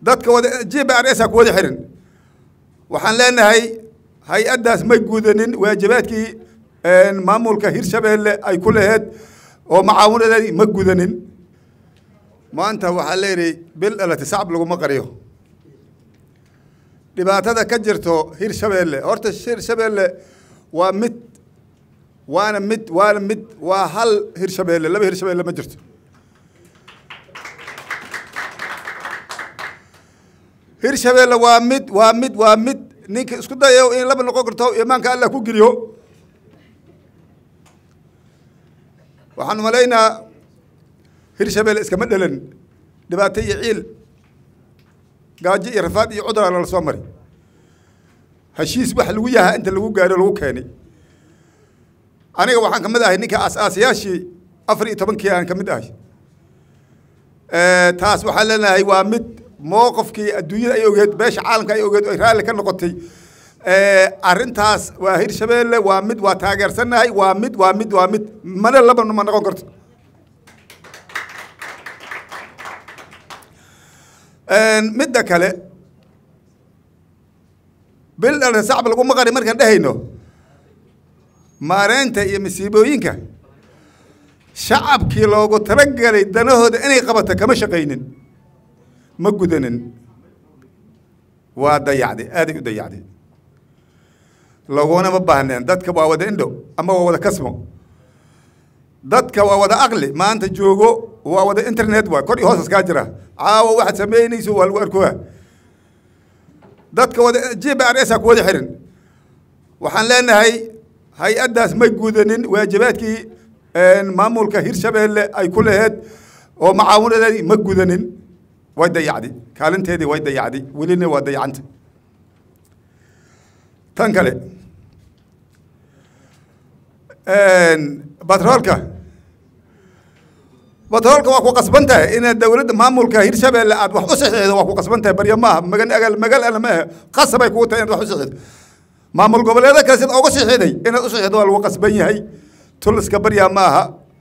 dadka wada g b r s a ku wada xiran waxaan leenahay hay-addaas may gudanin waajibaadkii maamulka hirshabeelle ay ku laheed oo macaawinadeedii ma gudanin maanta waxaa leeyihi bil dhalati sacab laguma qariyo dhibaatada ka jirto hirshabeelle horta hirshabeelle waa mid waana mid waana mid waa hal hirshabeelle laba hirshabeelle ma jirto hirshabeelle waa mid waa mid waa mid ninka isku dayo in laba noqon karto imaanka allah ku geliyo waxaan malaynaa hirshabeelle iskama dhelan dhibaato iyo ciil gaajo iyo rafaad iyo cudura lala soo mari heshiis wax lagu yahaa inta lagu gaaro lagu keenay aniga waxaan ka mid ahay ninka aas-aasayaashii afar iyo tobankii aan ka mid ahay taas waxaan leenahay waa mid mowqofkii adduunyada ay ogeed beesha caalamka ay ogeed ay raalli ka noqotay arrintaas waa hirshabeelle waa mid waa taageersannahay waa mid waa mid waa mid mana laba ma noqon karto midda kale bil dhalna sacab lagu maqari markaan dhehayno maareynta iyo masiibooyinka shacabkii loogu talagelay danahooda inay qabato kama shaqaynin ma gudanin waa dayacday aaday u dayacday lagunama baahneen dadka waa wada indho ama waa wada kasmo dadka waa wada aqli maanta joogo waa wada internet waa kor iyo hoos iskaa jira caawa waxaad samaynayso waa lagu arkoa dadka wada g b r s a ku wada xiran waxaan leenahay hay-addaas may gudanin waajibaadkii maamulka hirshabeelle ay ku laheed oo macaawinadeedii ma gudanin way dayacday kaalinteedii way dayacday welina waa dayacanta tan kale batroolka batroolka waa ku qasban tahay inaad dowladda maamulka hirshabeelle aad wax u saxiixdo waa ku qasban tahay barya maaha magan agal magal ana maaha qasabay kugu tahay inaad wax u saxiixdo maamul goboleeda kale sida uga saxiixday inaad u saxiixdo waa lagu qasban yahay tuliska baryaa maaha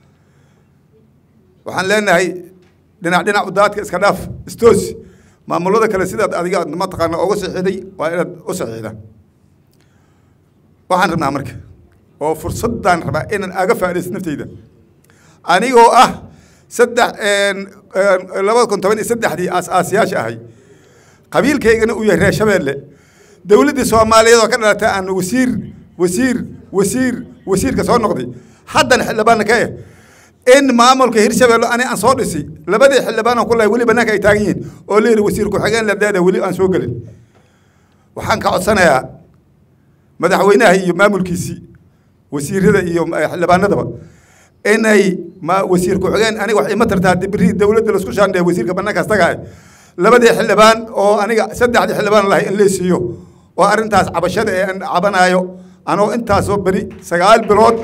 waxaan leenahay dhinac dhinac udaadka iska dhaaf istoosi maamulada kale sidaad adiga mataqaana uga saxiixday waa inaad u saxiixda waxaan rabnaa marka oo fursadaan rabaa inaan aga faaidaysto nafteyda anigoo ah saddex labada kun toban iyo saddexdii aas-aasiyaasha ahay qabiilkaygana uu yahay reer shabeelle dowladdii soomaaliyeed oo ka dhalatay aan wasiir wasiir wasiir wasiirka soo noqday haddana xildhibaanna ka eh in maamulka hirshabeelle ani aan soo dhisi labadii xildhibaan oo kulahay weli banaanka ay taagan yihiin oo la yidhi wasiir ku-xigeen ladeeda weli aan soo gelin waxaan ka codsanayaa madaxweynaha iyo maamulkiisii wasiirada iyo xildhibaanadaba inay ma wasiir ku-xigeen aniga wax ima tartaa dibri dowladda laisku shaandheeya wasiirka banaankaas tagahay labadii xildhibaan oo aniga saddexdii xildhibaan lahay in laysiiyo oo arrintaas cabashada ee aan cabanaayo anoo intaasoo beri sagaal bilood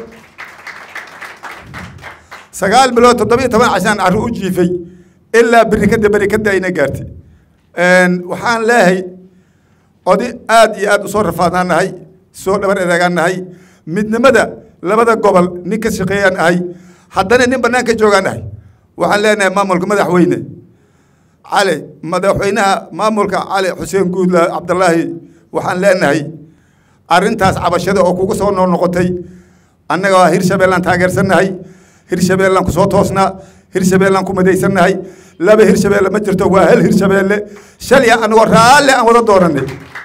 sagaal bilood toddobiyo toban cashaan carru u jiifay ilaa beri kada beri kada ayna gaartay waxaan leehay odi aad iyo aad usoo rafaadnaan nahay soo dhabar edeegaan nahay midnimada labada gobol nin ka shaqeeyaan ahay haddana nin bannaan ka joogaan ahay waxaan leenahay maamulka madaxweyne cali madaxweynaha maamulka cali xuseen guudla cabdallaahi waxaan leenahay arrintaas cabashada oo kugu soo noo noqotay annaga waa hirshabeellaan taageersannahay hirshabeellaan ku soo toosnaa hirshabeellaan ku madaysannahay laba hirshabeelle ma jirto waa hal hirshabeelle shalya anagoo raalle aan wada doonanay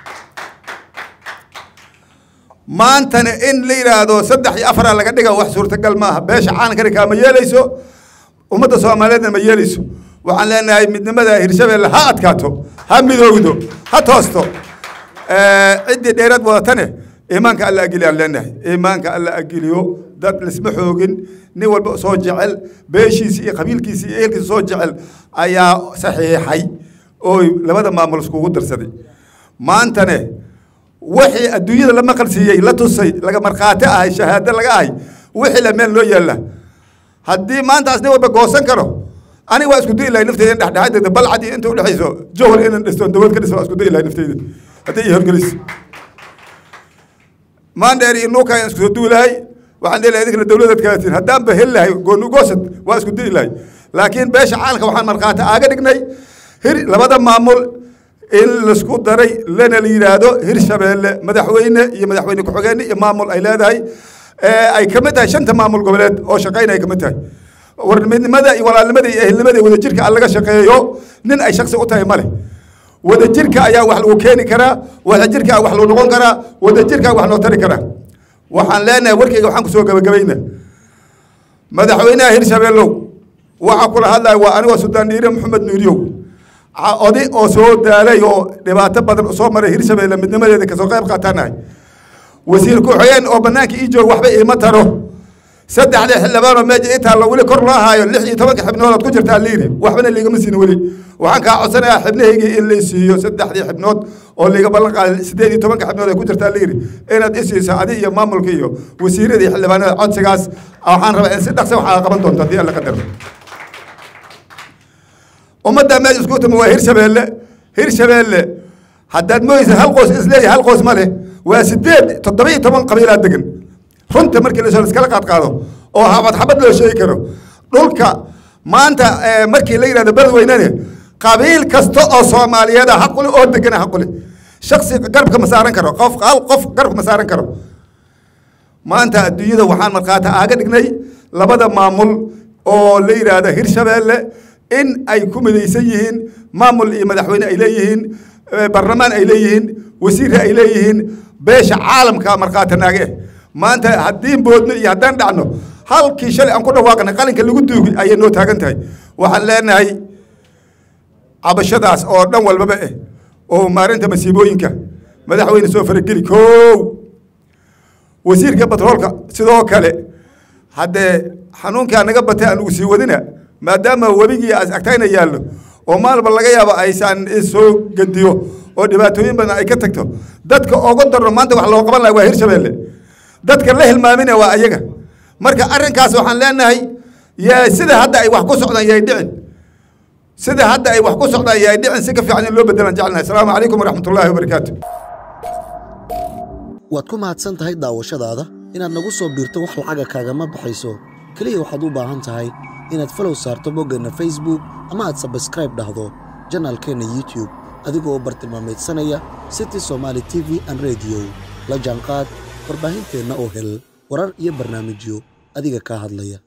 maantana in la yidhaahdo saddex iyo afara laga dhiga wax suurtagal maaha beesha caalankana kaama yeelayso ummadda soomaaliyeedna ma yeelayso waxaan leenahay midnimada hirshabeelle ha adkaato ha midoogdo ha toosto ciddii dheeraad wadatane iimaanka alla agiliyaan leenahay iimaanka alla agiliyo dad lisma xoogin nin walba soo jecel beeshiisi iyo qabiilkiisi iyo ehelkiisa soo jecel ayaa saxiixay oo labada maamul iskugu darsaday maantane wixii adduunyada la maqal siiyey la tusay laga markhaati ahay shahaado laga ahay wixii la meel loo yaalla haddii maantaas nin walba goosan karo aniga waa isku dayi lahay nafteyda in dhexdhexadeeda balcad iyo inta udhexayso jowhar inaan dhisto dowlad ka dhiso waa isku dayi lahay nafteyda haddii iyo horgelis maandheer iyo nuuka ayaan isku soo duwi lahay waxaan dhihi lahay idinkana dowladaad kalatiin haddaan ba heli lahay gooni goosad waa isku dayi lahay laakiin beesha caalamka waxaan markhaati aaga dhignay hir labada maamul in laisku daray lana la yidhaahdo hirshabeelle madaxweyne iyo madaxweyne ku-xigeen iyo maamul ay leedahay ay ka mid tahay shanta maamul goboleed oo shaqayn ay ka mid tahay warnimada iyo walaalnimada iyo ehelnimada iyo wadajirka aan laga shaqeeyo nin ay shaksi u tahay ma leh wadajirka ayaa wax lagu keeni karaa wadajirka wax lagu noqon karaa wadajirka wax loo tari karaa waxaan leenahay warkayga waxaan kusoo gabagabayna madaxweynaha hirshabeellow waxaa kula hadlaya waa anigoo suldaan dhiire maxamed nuuriyow oday oo soo daalay oo dhibaato badan soo maray hirshabeelle midnimadeeda kasoo qayb qaataanahay wasiir ku-xigeen oo banaanka ii joog waxba iima taro saddexda xildhibaanoo meeja ii taallo weli kor loo haayo lix iyo tobanka xibnood ku jirtaa liiri waxbana liigama siin weli waxaan kaa codsanayaa xibnahaygii in la siiyo saddexdii xibnood oo liiga ballan qaaday sideed iyo tobanka xibnood ay ku jirtaa liiri inaad i siiso adi iyo maamulka iyo wasiirada iyo xildhibaanada codsigaas waxaan rabaa in si dhaqsa waxaa qaban doonto haddii alla qadaro ummadda meesha isku timi waa hirshabeelle hirshabeelle haddaad mooysa hal qoys isleeyahay hal qoys ma leh waa sideed toddoba iyo toban qabiilaa degan runta markii la iskala qaad qaado oo xabad xabad loo sheegi karo dhulka maanta markii la yidhahdo beledweynene qabiil kasta oo soomaaliyeed ah xaqule oo degana xaqule shaksi garabka ma saaran karo qof hal qof garabka ma saaran karo maanta adduunyada waxaan markhaata aaga dhignay labada maamul oo la yidhaahda hirshabeelle in ay ku midaysan yihiin maamul iyo madaxweyne ay leeyihiin barlamaan ay leeyihiin wasiirre ay leeyihiin beesha caalamka markhaata naage maanta haddii boodno iyo haddaan dhacno halkii shalay aan ku dhawaaqnay qalinka lagu duugi ayay noo taagan tahay waxaan leenahay cabashadaas oo dhan walbaba eh oo maarinta masiibooyinka madaxweyne soo farageli kow wasiirka batroolka sidoo kale haddee xanuunkaa naga batay aan ugu sii wadina maadaama webigii agtayna yaallo oo maalba laga yaabo aysan soo gediyo oo dhibaatooyin badan ay ka tagto dadka oga darno maanta wax loo qaban laha waa hirshabeelle dadka la hilmaamina waa ayaga marka arrinkaas waxaan leenahay yaa sida hadda ay wax ku socdaan yay dhicin sida hadda ay wax ku socdaan yay dhicin si ka fiican in loo bedelan jecelnahay asalaamu calaykum waraxmat ullaahi wabarakaatu waad ku mahadsan tahay daawashadaada inaad nagu soo biirto wax lacaga kaagama baxayso keliya waxaad u baahan tahay inaad falow saarto boggeenna facebook ama aad sabskraib dhahdo janaalkeenna youtube adigoo bartilmaamaydsanaya city somaali t v an rediyo la jaanqaad warbaahinteenna oo hel warar iyo barnaamijyo adiga kaa hadlaya